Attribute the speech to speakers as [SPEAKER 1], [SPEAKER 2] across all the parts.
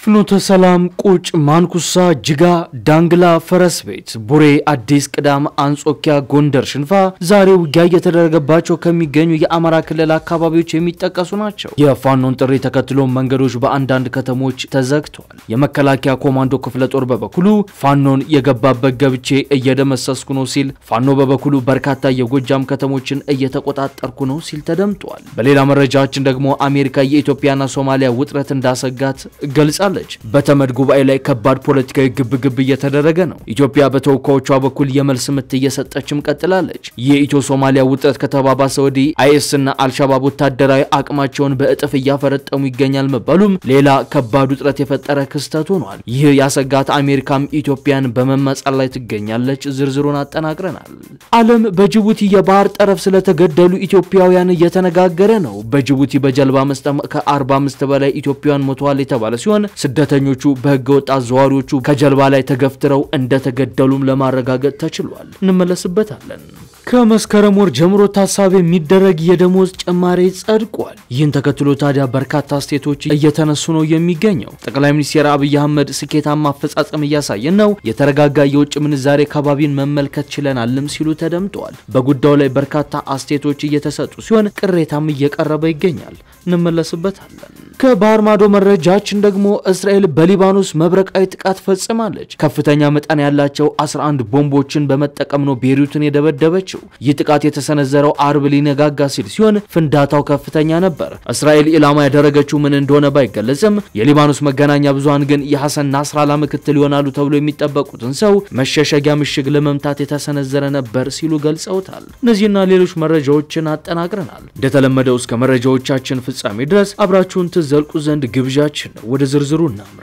[SPEAKER 1] ፍኖተ ሰላም፣ ቁጭ፣ ማንኩሳ፣ ጅጋ፣ ዳንግላ፣ ፈረስ ቤት፣ ቡሬ፣ አዲስ ቅዳም፣ አንጾኪያ፣ ጎንደር፣ ሽንፋ ዛሬ ውጊያ እየተደረገባቸው ከሚገኙ የአማራ ክልል አካባቢዎች የሚጠቀሱ ናቸው። የፋኖን ጥሪ ተከትሎ መንገዶች በአንዳንድ ከተሞች ተዘግተዋል። የመከላከያ ኮማንዶ ክፍለ ጦር በበኩሉ ፋኖን የገባበት ገብቼ እየደመሰስኩ ነው ሲል፣ ፋኖ በበኩሉ በርካታ የጎጃም ከተሞችን እየተቆጣጠርኩ ነው ሲል ተደምጧል። በሌላ መረጃችን ደግሞ አሜሪካ የኢትዮጵያና ሶማሊያ ውጥረት እንዳሰጋት ገልጻለች። በተመድ ጉባኤ ላይ ከባድ ፖለቲካዊ ግብግብ እየተደረገ ነው። ኢትዮጵያ በተወካዮቿ በኩል የመልስ ምት እየሰጠችም ቀጥላለች። የኢትዮ ሶማሊያ ውጥረት ከተባባሰ ወዲህ አይኤስ እና አልሻባብ ወታደራዊ አቅማቸውን በእጥፍ እያፈረጠሙ ይገኛል መባሉም ሌላ ከባድ ውጥረት የፈጠረ ክስተት ሆኗል። ይህ ያሰጋት አሜሪካም ኢትዮጵያን በመመጻል ላይ ትገኛለች። ዝርዝሩን አጠናቅረናል። ዓለም በጅቡቲ የባህር ጠረፍ ስለተገደሉ ኢትዮጵያውያን እየተነጋገረ ነው። በጅቡቲ በጀልባ መስጠም ከ45 በላይ ኢትዮጵያውያን ሞተዋል የተባለ ሲሆን ስደተኞቹ በህገ ወጥ አዘዋሪዎቹ ከጀልባ ላይ ተገፍትረው እንደተገደሉም ለማረጋገጥ ተችሏል። እንመለስበታለን። ከመስከረም ወር ጀምሮ ታሳቢ የሚደረግ የደሞዝ ጭማሪ ጸድቋል። ይህን ተከትሎ ታዲያ በርካታ ስቴቶች እየተነሱ ነው የሚገኘው። ጠቅላይ ሚኒስትር አብይ አህመድ ስኬታማ አፈጻጸም እያሳየን ነው፣ የተረጋጋ የውጭ ምንዛሬ ከባቢን መመልከት ችለናልም ሲሉ ተደምጠዋል። በጉዳዩ ላይ በርካታ አስቴቶች እየተሰጡ ሲሆን ቅሬታም እየቀረበ ይገኛል። እንመለስበታለን። ከባህር ማዶ መረጃችን ደግሞ እስራኤል በሊባኖስ መብረቃዊ ጥቃት ፈጽማለች። ከፍተኛ መጠን ያላቸው 11 ቦምቦችን በመጠቀም ነው ቤይሩትን የደበደበችው። ይህ ጥቃት የተሰነዘረው አርብ ሊነጋጋ ሲል ሲሆን ፍንዳታው ከፍተኛ ነበር። እስራኤል ኢላማ ያደረገችው ምን እንደሆነ ባይገለጽም የሊባኖስ መገናኛ ብዙሃን ግን የሐሰን ናስራላ ምክትል ይሆናሉ ተብሎ የሚጠበቁትን ሰው መሸሸጊያ ምሽግ ለመምታት የተሰነዘረ ነበር ሲሉ ገልጸውታል። እነዚህና ሌሎች መረጃዎችን አጠናቅረናል። እንደተለመደው እስከ መረጃዎቻችን ፍጻሜ ድረስ አብራችሁን ትዘልቁ ዘንድ ግብዣችን ነው። ወደ ዝርዝሩ እናምራ።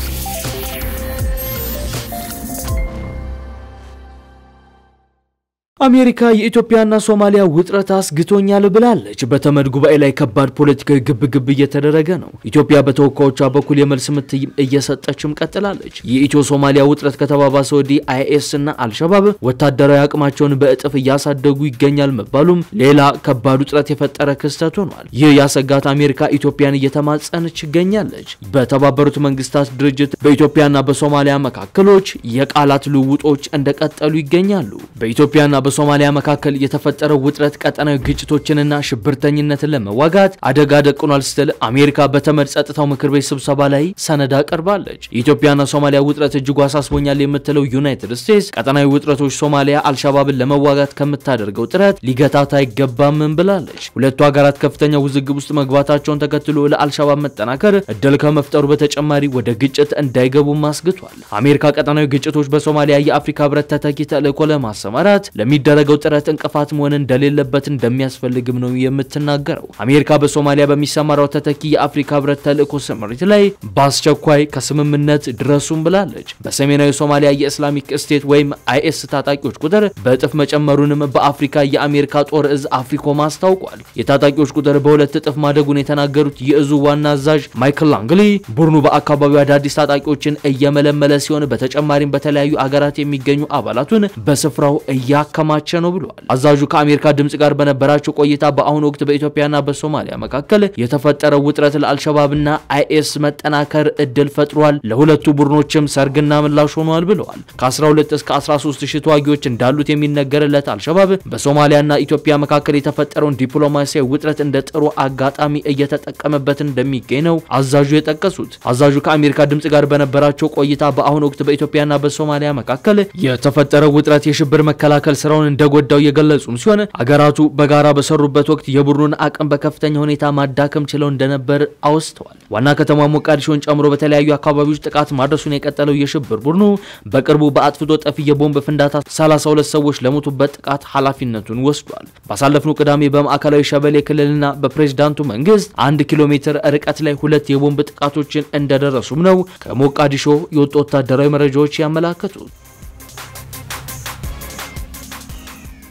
[SPEAKER 1] አሜሪካ የኢትዮጵያና ሶማሊያ ውጥረት አስግቶኛል ብላለች። በተመድ ጉባኤ ላይ ከባድ ፖለቲካዊ ግብግብ እየተደረገ ነው። ኢትዮጵያ በተወካዮቿ በኩል የመልስ ምት እየሰጠችም ቀጥላለች። የኢትዮ ሶማሊያ ውጥረት ከተባባሰ ወዲህ አይኤስ እና አልሸባብ ወታደራዊ አቅማቸውን በእጥፍ እያሳደጉ ይገኛል መባሉም ሌላ ከባድ ውጥረት የፈጠረ ክስተት ሆኗል። ይህ ያሰጋት አሜሪካ ኢትዮጵያን እየተማጸነች ይገኛለች። በተባበሩት መንግስታት ድርጅት በኢትዮጵያና በሶማሊያ መካከሎች የቃላት ልውውጦች እንደቀጠሉ ይገኛሉ። በኢትዮጵያና በሶማሊያ መካከል የተፈጠረው ውጥረት ቀጠናዊ ግጭቶችንና ሽብርተኝነትን ለመዋጋት አደጋ ደቅኗል ስትል አሜሪካ በተመድ ጸጥታው ምክር ቤት ስብሰባ ላይ ሰነድ አቀርባለች። የኢትዮጵያና ሶማሊያ ውጥረት እጅጉ አሳስቦኛል የምትለው ዩናይትድ ስቴትስ ቀጠናዊ ውጥረቶች ሶማሊያ አልሻባብን ለመዋጋት ከምታደርገው ጥረት ሊገታት አይገባምም ብላለች። ሁለቱ ሀገራት ከፍተኛ ውዝግብ ውስጥ መግባታቸውን ተከትሎ ለአልሻባብ መጠናከር እድል ከመፍጠሩ በተጨማሪ ወደ ግጭት እንዳይገቡም አስግቷል። አሜሪካ ቀጠናዊ ግጭቶች በሶማሊያ የአፍሪካ ህብረት ተተኪ ተልዕኮ ለማሰማራት የሚደረገው ጥረት እንቅፋት መሆን እንደሌለበት እንደሚያስፈልግም ነው የምትናገረው። አሜሪካ በሶማሊያ በሚሰማራው ተተኪ የአፍሪካ ህብረት ተልዕኮ ስምሪት ላይ በአስቸኳይ ከስምምነት ድረሱም ብላለች። በሰሜናዊ ሶማሊያ የእስላሚክ ስቴት ወይም አይኤስ ታጣቂዎች ቁጥር በእጥፍ መጨመሩንም በአፍሪካ የአሜሪካ ጦር እዝ አፍሪኮም አስታውቋል። የታጣቂዎች ቁጥር በሁለት እጥፍ ማደጉን የተናገሩት የእዙ ዋና አዛዥ ማይክል ላንግሊ ቡድኑ በአካባቢው አዳዲስ ታጣቂዎችን እየመለመለ ሲሆን በተጨማሪም በተለያዩ አገራት የሚገኙ አባላቱን በስፍራው እያከማቸ ነው ብለዋል። አዛዡ ከአሜሪካ ድምጽ ጋር በነበራቸው ቆይታ በአሁኑ ወቅት በኢትዮጵያና በሶማሊያ መካከል የተፈጠረው ውጥረት ለአልሸባብና አይኤስ መጠናከር እድል ፈጥሯል፣ ለሁለቱ ቡድኖችም ሰርግና ምላሽ ሆኗል ብለዋል። ከ12 እስከ 13 ሺህ ተዋጊዎች እንዳሉት የሚነገርለት አልሸባብ በሶማሊያና ኢትዮጵያ መካከል የተፈጠረውን ዲፕሎማሲያዊ ውጥረት እንደ ጥሩ አጋጣሚ እየተጠቀመበት እንደሚገኝ ነው አዛዡ የጠቀሱት። አዛዡ ከአሜሪካ ድምጽ ጋር በነበራቸው ቆይታ በአሁኑ ወቅት በኢትዮጵያና በሶማሊያ መካከል የተፈጠረው ውጥረት የሽብር መከላከል ስራውን እንደጎዳው የገለጹም ሲሆን አገራቱ በጋራ በሰሩበት ወቅት የቡድኑን አቅም በከፍተኛ ሁኔታ ማዳከም ችለው እንደነበር አውስተዋል። ዋና ከተማ ሞቃዲሾን ጨምሮ በተለያዩ አካባቢዎች ጥቃት ማድረሱን የቀጠለው የሽብር ቡድኑ በቅርቡ በአጥፍቶ ጠፊ የቦምብ ፍንዳታ 32 ሰዎች ለሞቱበት ጥቃት ኃላፊነቱን ወስዷል። ባሳለፍነው ቅዳሜ በማዕከላዊ ሸበሌ ክልልና በፕሬዝዳንቱ መንግስት አንድ ኪሎ ሜትር ርቀት ላይ ሁለት የቦምብ ጥቃቶችን እንደደረሱም ነው ከሞቃዲሾ የወጡ ወታደራዊ መረጃዎች ያመላከቱት።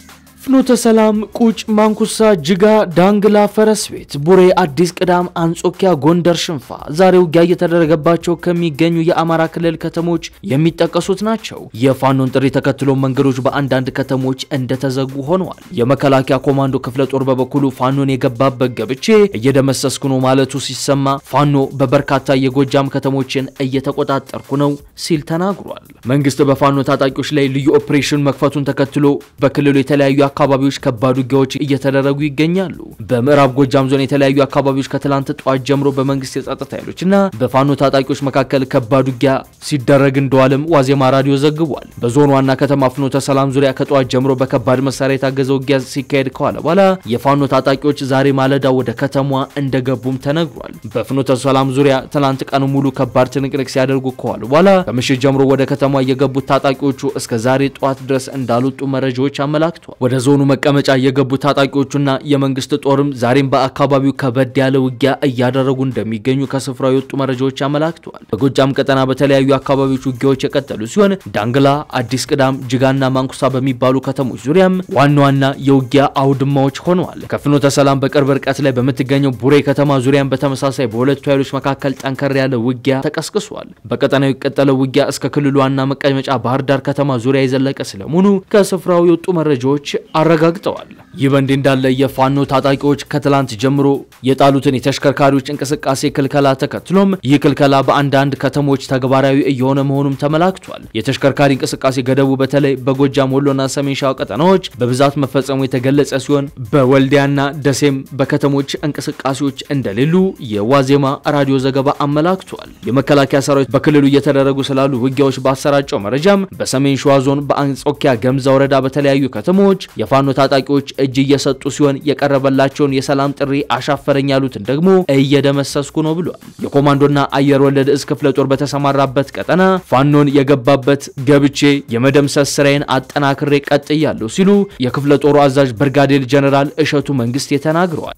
[SPEAKER 1] ፍኖተ ሰላም፣ ቁጭ፣ ማንኩሳ፣ ጅጋ፣ ዳንግላ፣ ፈረስ ቤት፣ ቡሬ፣ አዲስ ቅዳም፣ አንጾኪያ፣ ጎንደር፣ ሽንፋ ዛሬ ውጊያ እየተደረገባቸው ከሚገኙ የአማራ ክልል ከተሞች የሚጠቀሱት ናቸው። የፋኖን ጥሪ ተከትሎ መንገዶች በአንዳንድ ከተሞች እንደተዘጉ ሆነዋል። የመከላከያ ኮማንዶ ክፍለ ጦር በበኩሉ ፋኖን የገባበት ገብቼ እየደመሰስኩ ነው ማለቱ ሲሰማ ፋኖ በበርካታ የጎጃም ከተሞችን እየተቆጣጠርኩ ነው ሲል ተናግሯል። መንግስት በፋኖ ታጣቂዎች ላይ ልዩ ኦፕሬሽን መክፈቱን ተከትሎ በክልሉ የተለያዩ አካባቢዎች ከባድ ውጊያዎች እየተደረጉ ይገኛሉ። በምዕራብ ጎጃም ዞን የተለያዩ አካባቢዎች ከትላንት ጠዋት ጀምሮ በመንግስት የጸጥታ ኃይሎችና በፋኖ ታጣቂዎች መካከል ከባድ ውጊያ ሲደረግ እንደዋለም ዋዜማ ራዲዮ ዘግቧል። በዞኑ ዋና ከተማ ፍኖተ ሰላም ዙሪያ ከጠዋት ጀምሮ በከባድ መሳሪያ የታገዘ ውጊያ ሲካሄድ ከዋለ በኋላ የፋኖ ታጣቂዎች ዛሬ ማለዳ ወደ ከተማዋ እንደገቡም ተነግሯል። በፍኖተ ሰላም ዙሪያ ትላንት ቀኑ ሙሉ ከባድ ትንቅንቅ ሲያደርጉ ከዋሉ በኋላ ከምሽት ጀምሮ ወደ ከተማ የገቡት ታጣቂዎቹ እስከ ዛሬ ጠዋት ድረስ እንዳልወጡ መረጃዎች አመላክቷል። ወደ ዞኑ መቀመጫ የገቡ ታጣቂዎቹና የመንግስት ጦርም ዛሬም በአካባቢው ከበድ ያለ ውጊያ እያደረጉ እንደሚገኙ ከስፍራው የወጡ መረጃዎች አመላክተዋል። በጎጃም ቀጠና በተለያዩ አካባቢዎች ውጊያዎች የቀጠሉ ሲሆን ዳንግላ፣ አዲስ ቅዳም፣ ጅጋና ማንኩሳ በሚባሉ ከተሞች ዙሪያም ዋና ዋና የውጊያ አውድማዎች ሆነዋል። ከፍኖተ ሰላም በቅርብ ርቀት ላይ በምትገኘው ቡሬ ከተማ ዙሪያም በተመሳሳይ በሁለቱ ኃይሎች መካከል ጠንከር ያለ ውጊያ ተቀስቅሷል። በቀጠናው የቀጠለው ውጊያ እስከ ክልሉ ዋና መቀመጫ ባህር ዳር ከተማ ዙሪያ የዘለቀ ስለመሆኑ ከስፍራው የወጡ መረጃዎች አረጋግጠዋል። ይህ በእንዲህ እንዳለ የፋኖ ታጣቂዎች ከትላንት ጀምሮ የጣሉትን የተሽከርካሪዎች እንቅስቃሴ ክልከላ ተከትሎም ይህ ክልከላ በአንዳንድ ከተሞች ተግባራዊ እየሆነ መሆኑም ተመላክቷል። የተሽከርካሪ እንቅስቃሴ ገደቡ በተለይ በጎጃም ወሎና ሰሜን ሸዋ ቀጠናዎች በብዛት መፈጸሙ የተገለጸ ሲሆን በወልዲያና ደሴም በከተሞች እንቅስቃሴዎች እንደሌሉ የዋዜማ ራዲዮ ዘገባ አመላክቷል። የመከላከያ ሰራዊት በክልሉ እየተደረጉ ስላሉ ውጊያዎች ባሰራጨው መረጃም በሰሜን ሸዋ ዞን በአንጾኪያ ገምዛ ወረዳ በተለያዩ ከተሞች የፋኖ ታጣቂዎች እጅ እየሰጡ ሲሆን የቀረበላቸውን የሰላም ጥሪ አሻፈረኝ ያሉትን ደግሞ እየደመሰስኩ ነው ብሏል። የኮማንዶና አየር ወለድ እዝ ክፍለ ጦር በተሰማራበት ቀጠና ፋኖን የገባበት ገብቼ የመደምሰስ ስራዬን አጠናክሬ ቀጥያለሁ ሲሉ የክፍለ ጦሩ አዛዥ ብርጋዴር ጀነራል እሸቱ መንግስቴ ተናግረዋል።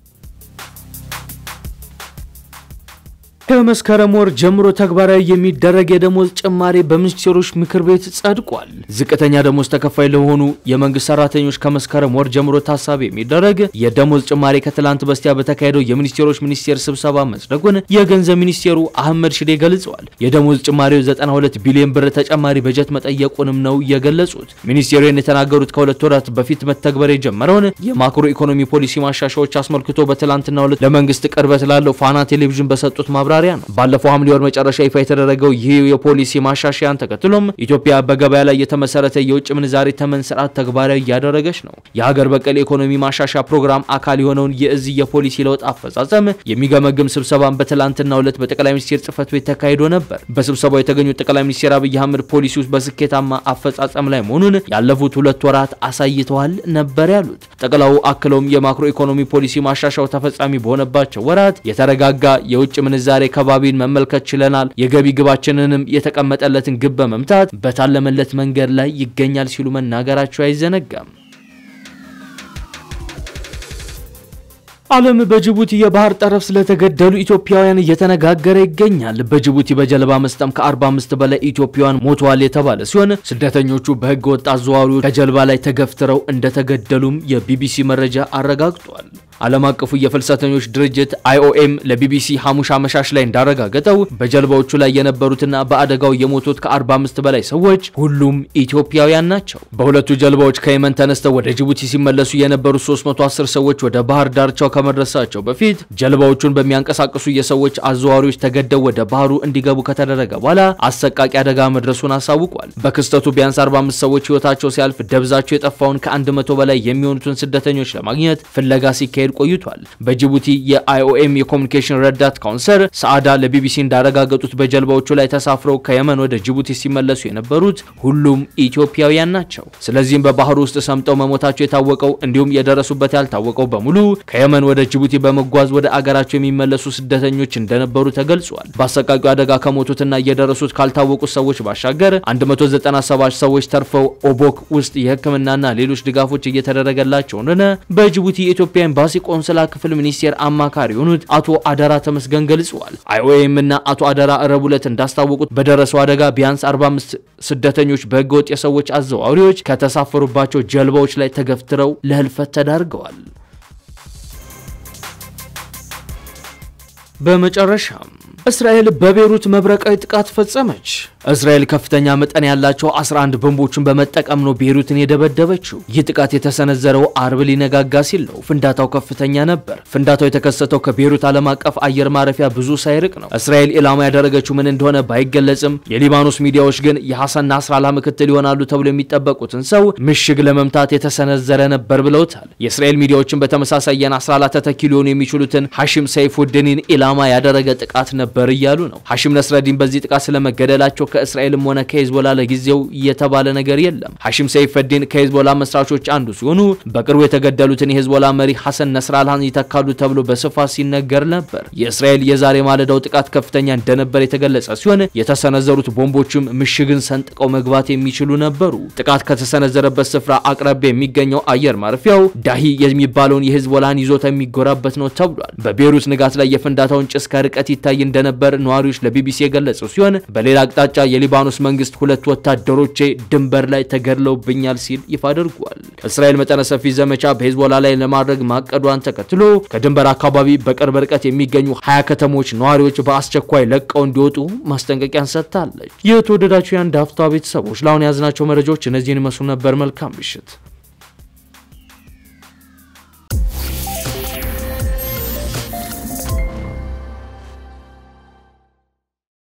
[SPEAKER 1] ከመስከረም ወር ጀምሮ ተግባራዊ የሚደረግ የደሞዝ ጭማሪ በሚኒስቴሮች ምክር ቤት ጸድቋል። ዝቅተኛ ደሞዝ ተከፋይ ለሆኑ የመንግስት ሰራተኞች ከመስከረም ወር ጀምሮ ታሳቢ የሚደረግ የደሞዝ ጭማሪ ከትላንት በስቲያ በተካሄደው የሚኒስቴሮች ሚኒስቴር ስብሰባ መጽደቁን የገንዘብ ሚኒስቴሩ አህመድ ሽዴ ገልጸዋል። የደሞዝ ጭማሪው 92 ቢሊዮን ብር ተጨማሪ በጀት መጠየቁንም ነው የገለጹት። ሚኒስቴሩን የተናገሩት ከሁለት ወራት በፊት መተግበር የጀመረውን የማክሮ ኢኮኖሚ ፖሊሲ ማሻሻዎች አስመልክቶ በትላንትናው ዕለት ለመንግስት ቅርበት ላለው ፋና ቴሌቪዥን በሰጡት ማብራሪያ ማብራሪያ ነው። ባለፈው ሐምሌ ወር መጨረሻ ይፋ የተደረገው ይህ የፖሊሲ ማሻሻያን ተከትሎም ኢትዮጵያ በገበያ ላይ የተመሰረተ የውጭ ምንዛሬ ተመን ስርዓት ተግባራዊ እያደረገች ነው። የሀገር በቀል ኢኮኖሚ ማሻሻያ ፕሮግራም አካል የሆነውን የእዚህ የፖሊሲ ለውጥ አፈጻጸም የሚገመግም ስብሰባን በትላንትናው ዕለት በጠቅላይ ሚኒስቴር ጽህፈት ቤት ተካሂዶ ነበር። በስብሰባው የተገኙት ጠቅላይ ሚኒስቴር አብይ አህመድ ፖሊሲ ውስጥ በስኬታማ አፈጻጸም ላይ መሆኑን ያለፉት ሁለት ወራት አሳይተዋል ነበር ያሉት። ጠቅላዩ አክለውም የማክሮ ኢኮኖሚ ፖሊሲ ማሻሻያው ተፈጻሚ በሆነባቸው ወራት የተረጋጋ የውጭ ምንዛሬ ከባቢን መመልከት ችለናል። የገቢ ግባችንንም የተቀመጠለትን ግብ በመምታት በታለመለት መንገድ ላይ ይገኛል ሲሉ መናገራቸው አይዘነጋም። ዓለም በጅቡቲ የባህር ጠረፍ ስለተገደሉ ኢትዮጵያውያን እየተነጋገረ ይገኛል። በጅቡቲ በጀልባ መስጠም ከ45 በላይ ኢትዮጵያውያን ሞተዋል የተባለ ሲሆን ስደተኞቹ በህገ ወጥ አዘዋዋሪዎች ከጀልባ ላይ ተገፍትረው እንደተገደሉም የቢቢሲ መረጃ አረጋግጧል። ዓለም አቀፉ የፍልሰተኞች ድርጅት አይኦኤም ለቢቢሲ ሐሙስ አመሻሽ ላይ እንዳረጋገጠው በጀልባዎቹ ላይ የነበሩትና በአደጋው የሞቱት ከ45 በላይ ሰዎች ሁሉም ኢትዮጵያውያን ናቸው። በሁለቱ ጀልባዎች ከየመን ተነስተው ወደ ጅቡቲ ሲመለሱ የነበሩት 310 ሰዎች ወደ ባህር ዳርቻው ከመድረሳቸው በፊት ጀልባዎቹን በሚያንቀሳቅሱ የሰዎች አዘዋሪዎች ተገደው ወደ ባህሩ እንዲገቡ ከተደረገ በኋላ አሰቃቂ አደጋ መድረሱን አሳውቋል። በክስተቱ ቢያንስ 45 ሰዎች ህይወታቸው ሲያልፍ ደብዛቸው የጠፋውን ከ100 በላይ የሚሆኑትን ስደተኞች ለማግኘት ፍለጋ ሲካሄድ ቆይቷል። በጅቡቲ የአይኦኤም የኮሚኒኬሽን ረዳት ካውንሰር ሰዓዳ ለቢቢሲ እንዳረጋገጡት በጀልባዎቹ ላይ ተሳፍረው ከየመን ወደ ጅቡቲ ሲመለሱ የነበሩት ሁሉም ኢትዮጵያውያን ናቸው። ስለዚህም በባህሩ ውስጥ ሰምጠው መሞታቸው የታወቀው እንዲሁም የደረሱበት ያልታወቀው በሙሉ ከየመን ወደ ጅቡቲ በመጓዝ ወደ አገራቸው የሚመለሱ ስደተኞች እንደነበሩ ተገልጿል። በአሰቃቂው አደጋ ከሞቱትና እየደረሱት ካልታወቁት ሰዎች ባሻገር 197 ሰዎች ተርፈው ኦቦክ ውስጥ የሕክምናና ሌሎች ድጋፎች እየተደረገላቸው እንደሆነ በጅቡቲ የኢትዮጵያ ኤምባሲ የኤምባሲ ቆንስላ ክፍል ሚኒስቴር አማካሪ የሆኑት አቶ አደራ ተመስገን ገልጸዋል። አይኦኤም እና አቶ አደራ ረቡዕ ዕለት እንዳስታወቁት በደረሰው አደጋ ቢያንስ 45 ስደተኞች በህገወጥ የሰዎች አዘዋዋሪዎች ከተሳፈሩባቸው ጀልባዎች ላይ ተገፍትረው ለህልፈት ተዳርገዋል። በመጨረሻም እስራኤል በቤሩት መብረቃዊ ጥቃት ፈጸመች። እስራኤል ከፍተኛ መጠን ያላቸው 11 ቦምቦችን በመጠቀም ነው ቤሩትን የደበደበችው። ይህ ጥቃት የተሰነዘረው አርብ ሊነጋጋ ሲል ነው። ፍንዳታው ከፍተኛ ነበር። ፍንዳታው የተከሰተው ከቤሩት ዓለም አቀፍ አየር ማረፊያ ብዙ ሳይርቅ ነው። እስራኤል ኢላማ ያደረገችው ምን እንደሆነ ባይገለጽም የሊባኖስ ሚዲያዎች ግን የሐሰን ናስራላ ምክትል ይሆናሉ ተብሎ የሚጠበቁትን ሰው ምሽግ ለመምታት የተሰነዘረ ነበር ብለውታል። የእስራኤል ሚዲያዎችን በተመሳሳይ የናስራላ ተተኪ ሊሆኑ የሚችሉትን ሐሺም ሰይፉድዲንን ኢላማ ያደረገ ጥቃት ነበር እያሉ ነው። ሐሺም ነስረዲን በዚህ ጥቃት ስለመገደላቸው ከእስራኤልም ሆነ ከሄዝቦላ ለጊዜው የተባለ ነገር የለም። ሐሺም ሰይፈዲን ከሄዝቦላ መስራቾች አንዱ ሲሆኑ በቅርቡ የተገደሉትን የሄዝቦላ መሪ ሐሰን ነስራላህን ይተካሉ ተብሎ በስፋት ሲነገር ነበር። የእስራኤል የዛሬ ማለዳው ጥቃት ከፍተኛ እንደነበር የተገለጸ ሲሆን የተሰነዘሩት ቦምቦችም ምሽግን ሰንጥቀው መግባት የሚችሉ ነበሩ። ጥቃት ከተሰነዘረበት ስፍራ አቅራቢያ የሚገኘው አየር ማረፊያው ዳሂ የሚባለውን የሄዝቦላን ይዞታ የሚጎራበት ነው ተብሏል። በቤሩት ንጋት ላይ የፍንዳታውን ጭስ ከርቀት ይታይ እንደነበር ነዋሪዎች ለቢቢሲ የገለጹ ሲሆን በሌላ አቅጣጫ የሊባኖስ መንግስት ሁለት ወታደሮቼ ድንበር ላይ ተገድለውብኛል ሲል ይፋ አድርጓል። እስራኤል መጠነ ሰፊ ዘመቻ በሄዝቦላ ላይ ለማድረግ ማቀዷን ተከትሎ ከድንበር አካባቢ በቅርብ ርቀት የሚገኙ ሀያ ከተሞች ነዋሪዎች በአስቸኳይ ለቀው እንዲወጡ ማስጠንቀቂያን ሰጥታለች። የተወደዳችሁ የአንድ አፍታ ቤተሰቦች ለአሁን የያዝናቸው መረጃዎች እነዚህን ይመስሉ ነበር። መልካም ምሽት።